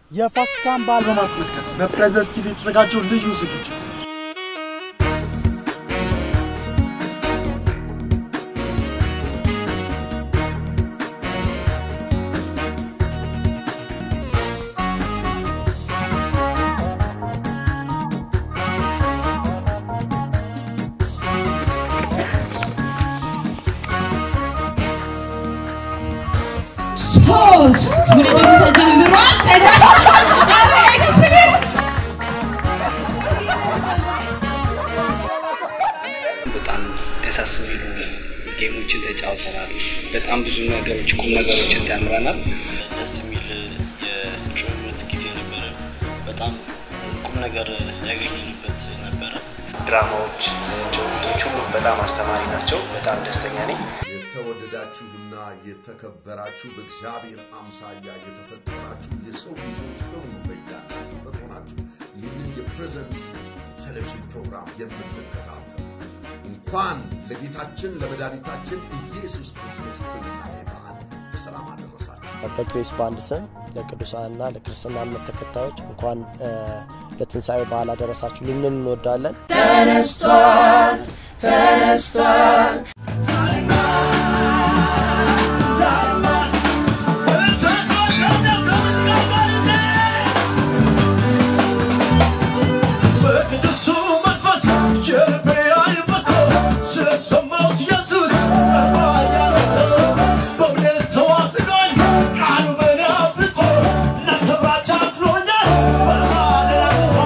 የፋሲካን በዓል በማስመልከት በፕሬዘንስ ቲቪ የተዘጋጀው ልዩ ዝግጅት ሶስት ውድድሩ ተጀምሯል። በጣም ደሳስ የሚሉ ጌሞችን ተጫውተናል። በጣም ብዙ ነገሮች ቁም ነገሮችን ተምረናል። ደስ የሚል የጭውውት ጊዜ ነበረ። በጣም ቁም ነገር ያገኘንበት ነበረ። ድራማዎች፣ ጭውውቶች ሁሉ በጣም አስተማሪ ናቸው። በጣም ደስተኛ ነኝ። የተወደዳችሁና የተከበራችሁ በእግዚአብሔር አምሳያ የተፈጠራችሁ የሰው ልጆች በሙሉ በያላችሁበት ሆናችሁ ይህንን የፕሬዘንስ ቴሌቪዥን ፕሮግራም የምትከታተሉ እንኳን ለጌታችን ለመድኃኒታችን ኢየሱስ ክርስቶስ ትንሣኤ በዓል በሰላም አደረሳችሁ። በግሬስ ባንድ ስም ለቅዱሳንና ለክርስትና እምነት ተከታዮች እንኳን እ፣ ለትንሣኤ በዓል አደረሳችሁ ልንል እንወዳለን። በቅዱሱ መንፈስ የልቤ አይመቶ ስለሰማሁት ኢየሱስ ያረቶ በእምነት ተዋህዶኝ ቃሉ በእኔ አፍርቶ እናንተ ብራቻ አክሎኛል በማደራቶ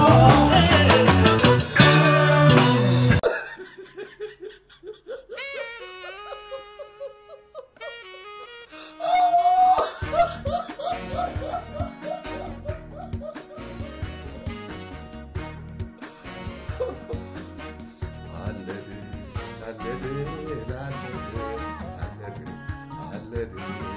አለድ አለድ አለድ አለድ አለድ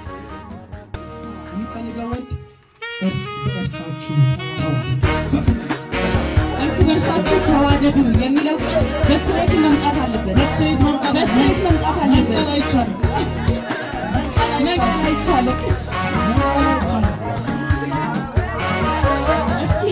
የሚፈልገው ወንድ እርስ በእርሳችሁ ተዋደዱ። እርስ በርሳችሁ ተዋደዱ የሚለው ቃል በስትሬት መምጣት አለበት። በስትሬት መምጣት በስትሬት መምጣት አለበት። መንቀል አይቻልም። መንቀል አይቻልም። መንቀል አይቻልም። እስኪ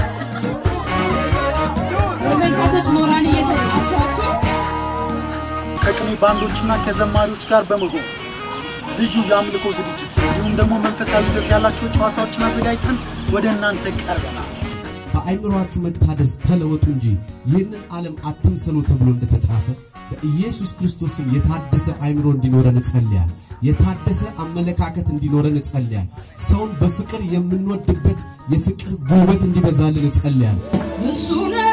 ተመልካቾች ሞራል እየሰጣችኋቸው ከቅኔ ባንዶችና ከዘማሪዎች ጋር በመሆን ልዩ የአምልኮ ዝግጅት እንዲሁም ደግሞ መንፈሳዊ ይዘት ያላቸው ጨዋታዎችን አዘጋጅተን ወደ እናንተ ቀርበናል። በአይምሯችሁ መታደስ ተለወጡ እንጂ ይህንን ዓለም አትምሰሉ ተብሎ እንደተጻፈ በኢየሱስ ክርስቶስም የታደሰ አይምሮ እንዲኖረን እጸልያል። የታደሰ አመለካከት እንዲኖረን እጸልያል። ሰውን በፍቅር የምንወድበት የፍቅር ጉልበት እንዲበዛልን እጸልያል። እሱ ነው